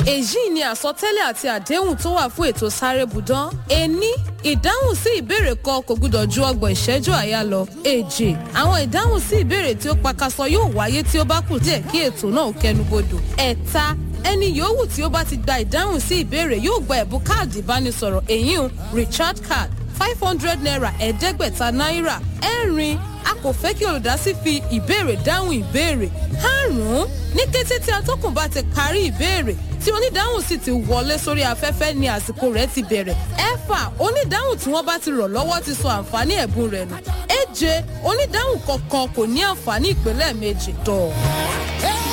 èyí ni àsọtẹ́lẹ̀ àti àdéhùn tó wà fún ètò sáré budan ení ìdáhùn sí ìbéèrè kan kò gbúdọ̀ ju ọgbọ̀n ìṣẹ́jú àyà lọ èjì àwọn ìdáhùn sí ìbéèrè tí ó pakasọ yóò wáyé tí ó bá kù díẹ̀ kí ètò náà kẹnubodò ẹ̀ta ẹni yòówù tí ó bá ti gba ìdáhùn sí ìbéèrè yóò gba ẹ̀bùn káàdì ìbánisọ̀rọ̀ èyí richard card five hundred naira ẹ̀ẹ́dẹ́gbẹ̀ta náírà ẹ̀rin a kò fẹ́ kí olùdásí fi ìbéèrè dáhùn ìbéèrè karùn-ún ní kété tí atọ́kùn bá ti parí ìbéèrè tí onídáhùn sì ti wọlé sórí afẹ́fẹ́ ni àsìkò rẹ̀ ti bẹ̀rẹ̀ ẹ̀fà onídáhùn tí wọ́n bá ti rọ̀ lọ́wọ́ ti sọ àǹfààní ẹ̀bùn rẹ̀ nù èje onídáhùn kọ̀ọ̀kan kò ní àǹfààní ìpínlẹ̀ méjì tọ̀.